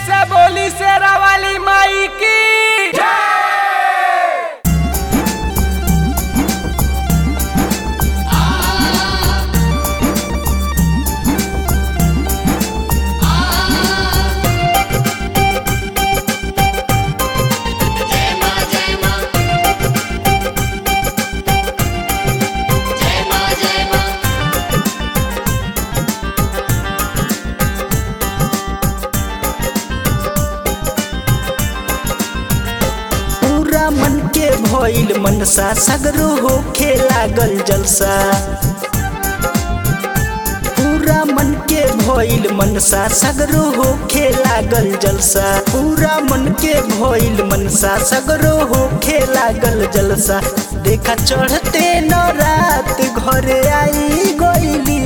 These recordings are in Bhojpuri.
से बोली शेरा वाली माई की पूरा मन के भइल मनसा सगरो होखे लागल जलसा पूरा मन के भइल मनसा सगरो होखे लागल जलसा पूरा मन के भइल मनसा सगरो होखे लागल जलसा देखा चढ़ते न रात घरे आई गइली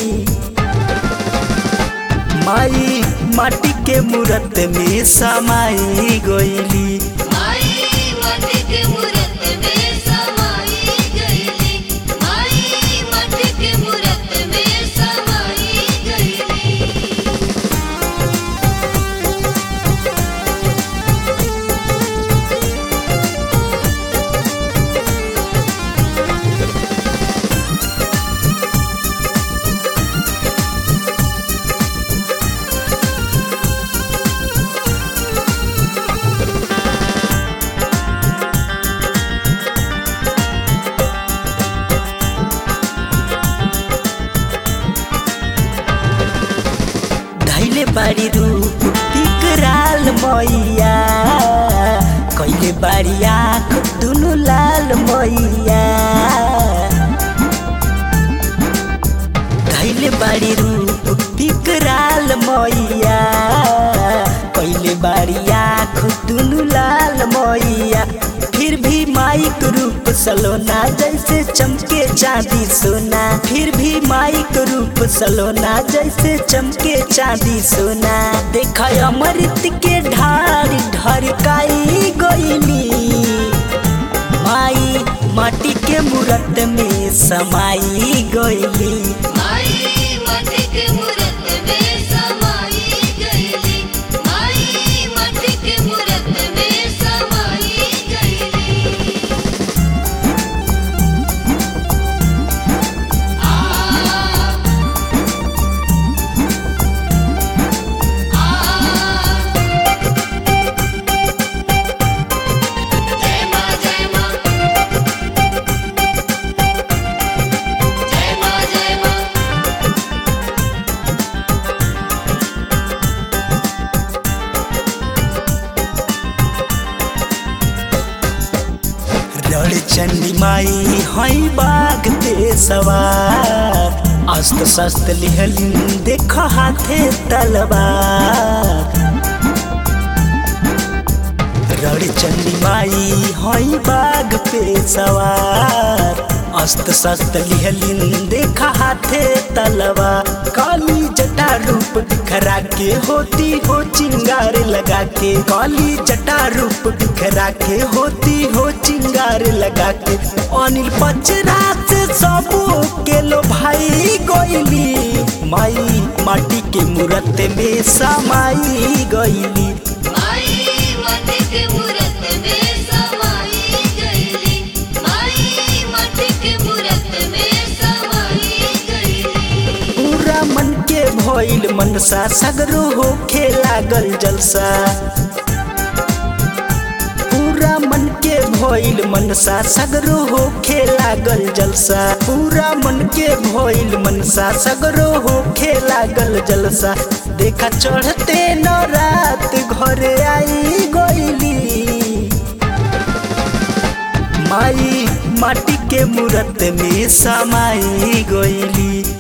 माई माटी के मूरत में समाई गइली माई माटी के मूरत में समाई गईली माई माटी के मूरत में समाई गईली धैले बारी रूप विकराल मैया कैले बारी आँख दुनु लाल मैया धैले बारी रूप विकराल मैया कैले बारी आँख दुनु लाल मैया फिर भी माइक रूप सलोना जैसे चमके चांदी सोना फिर भी माइक रूप सलोना जैसे चमके चांदी सोना देख अमृत के ढार ढरकाई गईली माई माटी के मूरत में समाई गईली माई माटी के मूरत में समाई गईली माई माटी के मूरत में समाई गईली जय मां जय मां जय मां जय मां रण चंडी माई हई बाग पे सवार अस्त्र शस्त्र लिहलिन देख हाथे तलवार रण चंडी माई हई बाग पे सवार अस्त्र शस्त्र लिहलिन देख हाथे तलवार काली जटा रूप बिखरा के होती हो चिंगार लगा के काली जटा रूप बिखरा के होती हो चिंगार लगा के अनिल पचरा से सबो के लो भाई गोइली माई माटी के मूरत में समाई गईली माई माटी के मूरत में समाई गईली माई माटी के मूरत में समाई गईली पूरा मन के भइल मनसा सगरो होखे लागल जलसा पूरा मन के भइल मनसा सगरो होखे लागल जलसा पूरा मन के भइल मनसा सगरो होखे लागल जलसा देखा चढ़ते न रात घरे आई गइली माई माटी के मूरत में समाई गइली